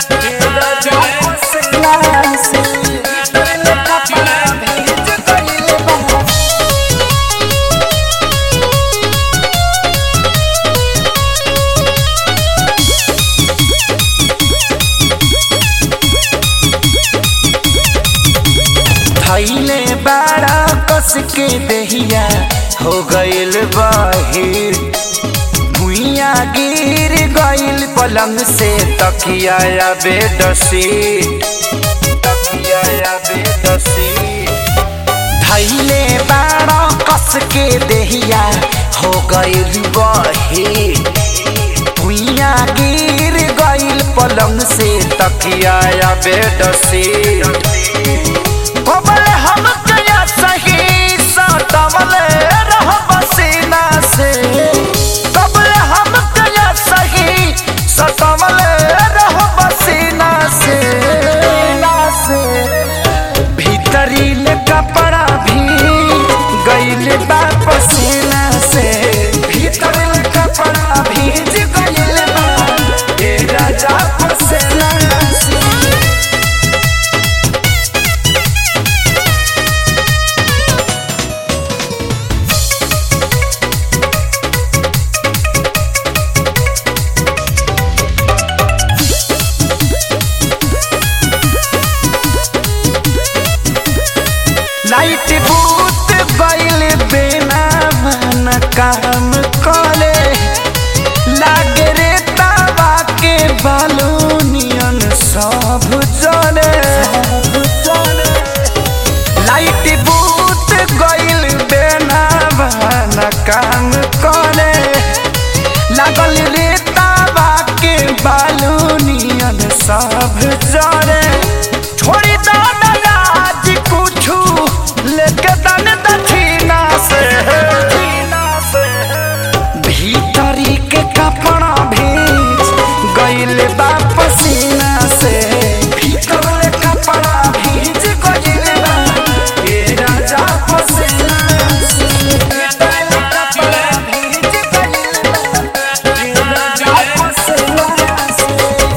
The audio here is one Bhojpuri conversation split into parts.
थैले बाड़ा कस के दहिया हो गइल बाहिर भुइया गिर गइल पलंग से तकिया या बेडसी तकिया या बेडसी थैले बाड़ा कस के दहिया हो गइल बाहिर भुइया गिर गइल पलंग से तकिया या बेडसी कबल हम कया सही सटवल रह बसीना से कबल हम कया सही सटवल रह बसीना से भीतरी ले कपड़ा भी गइल बा पसीना से भीतर ले कपड़ा भीज गइल बा ए राजा पसीना से लाइट बूत गइल बिना मन काम करे लागे रे तावा के बालूनियन सब जले लाइट बूत गइल बिना मन काम करे लागल रे तावा के बालूनियन सब जले छोड़ी दो राज कुछू लेके दन दक्षिणा से भीतरी के कपड़ा भीज गइल बा पसीना से भीतर ले कपड़ा भीज गइल बा ए राजा पसीना से भीतर ले कपड़ा भीज गइल बा ए राजा पसीना से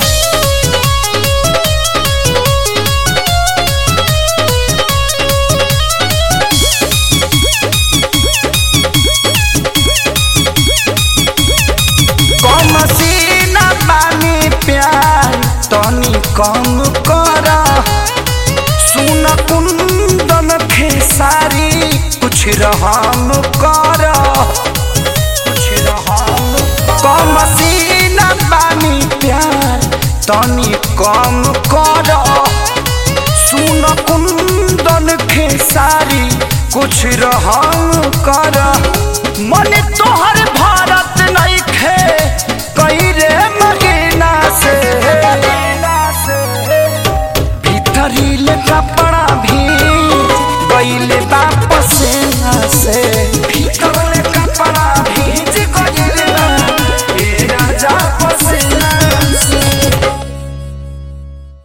कम सीना बानी प्यार तनी कम कर सुन कुंदन खेसारी कुछ रहम कर कुछ रहम कम सीना बानी प्यार तनी कम कर सुन कुंदन खेसारी कुछ रहम कर मन तोहर